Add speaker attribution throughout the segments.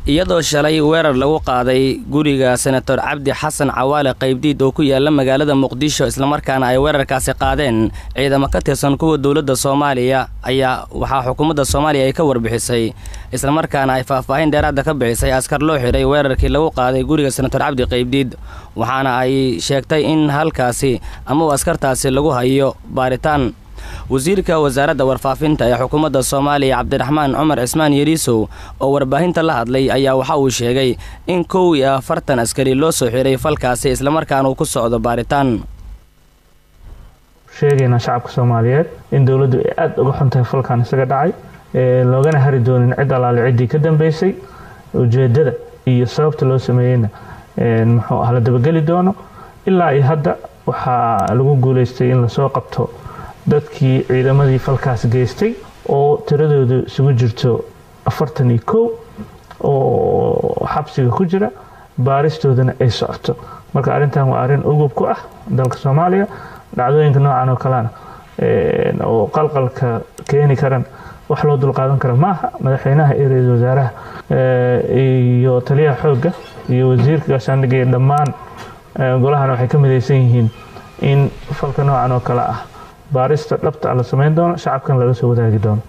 Speaker 1: iyadoo shalay weerar lagu qaaday guriga senator cabdi xasan cawaale qaybdiid oo ku yaala magaalada muqdisho islamarkaana ay weerarkaasi qaadeen ciidamo ka tirsan kuwa dowladda soomaaliya ayaa waxaa xukuumadda soomaaliya ay ka warbixisay islamarkaana ay faahfaahin dheeraada ka bixisay askar loo xidhay weerarkii lagu qaaday guriga senator cabdi qaybdiid waxaana ay sheegtay in halkaasi amau askartaasi lagu hayo baaritaan wasiirka wasaaradda warfaafinta ee xukuumadda soomaaliya cabdiraxmaan cumar cismaan yariisow oo warbaahinta la hadlay ayaa waxa uu sheegay in kow iyo afartan askari loo soo xiray falkaasi islamarkaana uu ku socdo baaritaan
Speaker 2: sheegaynaa shacabka soomaaliyeed in dowladdu ay aada uga xun tahay falkan isaga dhacay loogana hari doonin cid allaale ciddii ka dambeysay ujeedada iyo sababta loo sameeyeyna muxuu ah la dabageli doono ilaa iyo hadda waxaa lagu guuleystay in lasoo qabto dadkii ciidamadii falkaas geystay oo tiradoodu isugu jirto afartan iyo kow oo xabsiga ku jira baaristoodana ay socoto marka arrintan waa arrin ugub ku ah dalka soomaaliya dhacdooyinka noocan oo kalena oo qalqalka keeni karan wax loo dulqaadan kara maaha madaxweynaha iyo ra-iisul wasaaraha iyo taliyaha xoogga iyo wasiirka gaashaandhigga iyo dhammaan golahana waxay ka midaysan yihiin in falka noocan oo kale ah baarista dhabta la samayn doono shacabkan lala soo wadaagi doono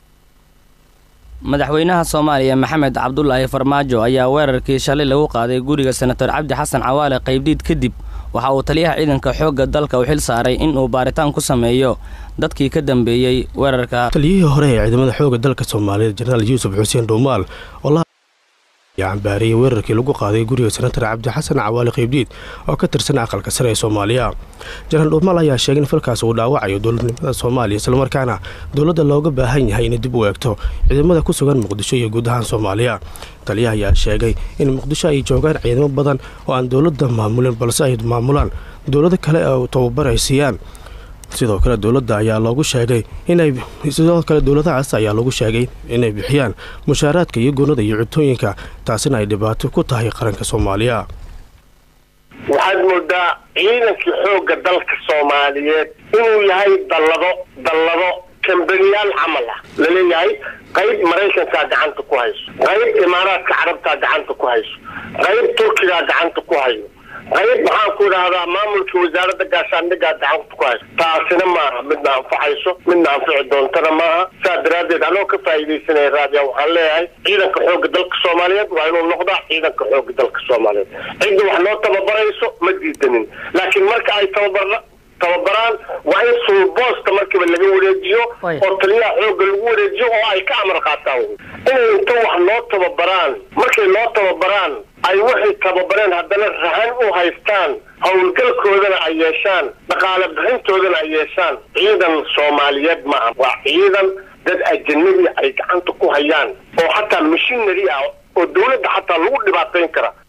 Speaker 1: madaxweynaha soomaaliya maxamed cabdulaahi farmaajo ayaa weerarkii shalay lagu qaaday guriga senator cabdi xasan cawaale qaybdiid kadib waxa uu taliyaha ciidanka xoogga dalka u xil saaray in uu baaritaan ku sameeyo dadkii ka dambeeyey weerarka
Speaker 3: taliyihii hore ee ciidamada xoogga dalka soomaaliyeed jenaraal yuusuf xuseen dhuumaal oo ayaa cambaariyey weerarkii lagu qaaday guriga senatar cabdi xasan cawaali qaybdiid oo ka tirsan aqalka sare ee soomaaliya jenaraal dhuumaal ayaa sheegay in falkaas uu dhaawacayo dowladnimada soomaaliya islamarkaana dowladda looga baahan yahay inay dib u eegto ciidamada ku sugan muqdisho iyo guud ahaan soomaaliya taliyaha ayaa sheegay in muqdisho ay joogaan ciidamo badan oo aan dowladda maamulin balse ay maamulaan dowlado kale oo tababar ay siiyaan sidoo kale dowladda ayaa loogu sheegay inay sidoo kale dowladahaas ayaa loogu sheegay inay bixiyaan mushaaraadka iyo gunada iyo cutooyinka taasina ay dhibaato ku tahay qaranka soomaaliya
Speaker 4: waxaad moodaa ciidankii xoogga dalka soomaaliyeed inuu yahay dallado dallado kambaniyaal camal ah laleeyahay qayb maraykankaa gacanta ku hayso qayb imaaraadka carabtaa gacanta ku hayso qayb turkigaa gacanta ku hayo qayb maxaan ku idhaahdaa maamulka wasaaradda gaashaandhigaa gacanta ku hayso taasina maaha midna anfacayso midna anfici doontana maaha saa daraaddeed anoo ka faa'iidaysanaya raadiya waxaan leeyahay ciidanka xoogga dalka soomaaliyeed waa inuu noqdaa ciidanka xoogga dalka soomaaliyeed cidda wax noo tababarayso ma diidanin laakiin marka ay tababar tababaraan waa in sulboosta markiiba laga wareejiyo oo taliyaha xoogga lagu wareejiyo oo ay ka amar qaataan inay inta wax noo tababaraan markay noo tababaraan ay waxay tababareen haddana rahan u haystaan howlgalkoodana ay yeeshaan dhaqaale bixintoodana ay yeeshaan ciidan soomaaliyeed maaha waa ciidan dad ajanabi ay gacanta ku hayaan oo xataa mashinary ah oo dawladda xataa lagu dhibaatayn kara